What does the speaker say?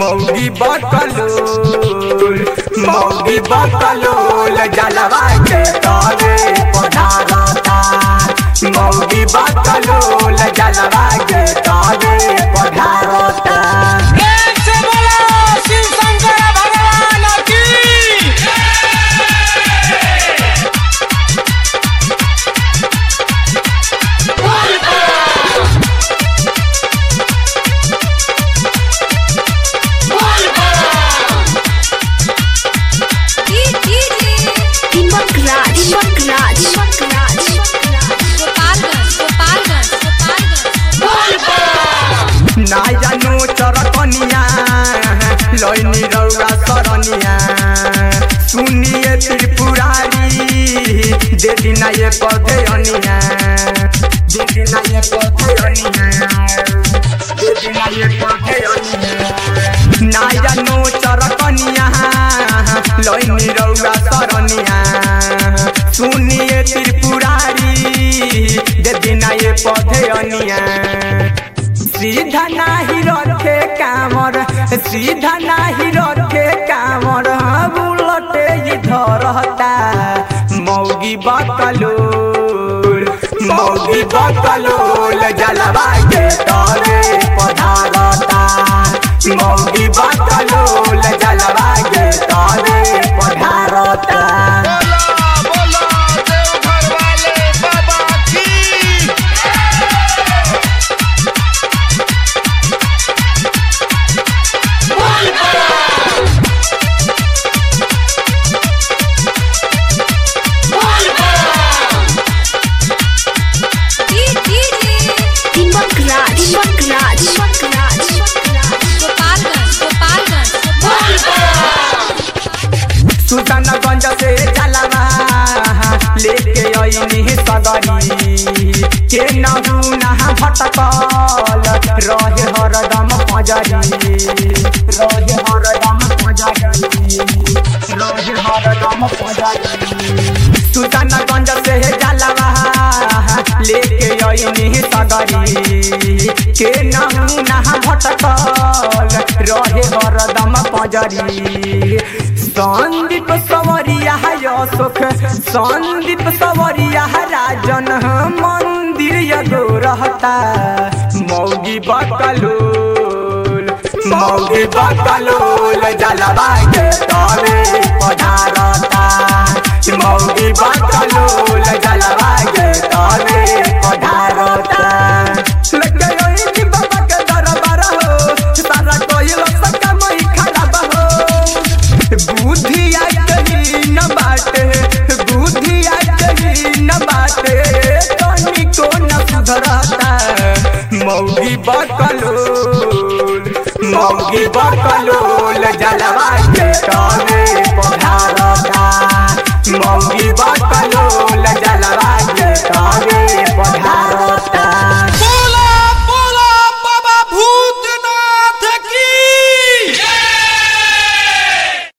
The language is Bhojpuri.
मौगी बकलोल मौगी बकलोल जलवा के तोरे पधारता मौगी बकलोल जलवा के तोरे पधारता प्रेम से बोलो शिव शंकर भगवान की Timbuk Raj, Timbuk Raj, Timbuk Raj, Gopalganj Gopalganj Gopalganj ना जानो चरकनिया लैनी रौरा सरनिया सुनिए त्रिपुरारी दे दिना ये पौधे अनिया दे दिना ये पौधे अनिया दे दिना ये पौधे अनिया ना जानो चरकनिया लैनी रौरा सरनिया सुनिए त्रिपुरारी दे दिना ये पौधे अनिया सीधा नाही रखे कामर सीधा नाही रखे कामर बुलटे धरता मौगी बकलोल मौगी बकलोल जलवा के तोरे पधारता मौगी बकलोल जलवा के तोरे पधारता बोलो बोलो देवघर वाले बाबा की Timbuk Raj, Timbuk Raj, Timbuk Raj, Gopalganj Gopalganj Sultanganj से जलवा लेके अइनी सगरी के नहू नहा भटकल रहे हरदम पजरी रहे हरदम पजरी रहे हरदम पजरी सुल्तानगंज से जलवा लेके अइनी सगरी के नहू नहा भटकल रहे हरदम पजरी संदीप सवरिया अशोक संदीप सवरिया राजन मंदिर यगो रहता मौगी बकलोल मौगी बकलोल जलवा के तोरे पधारता मौगी बकलोल जलवा के तोरे पधारता लगे ओई बाबा के दरबार हो सारा कोइल सका मई खराब हो बुद्धिया कही न बाटे बुद्धिया कही न बाटे तनी को न सुधरता मौगी बकलोल मौगी बकलोल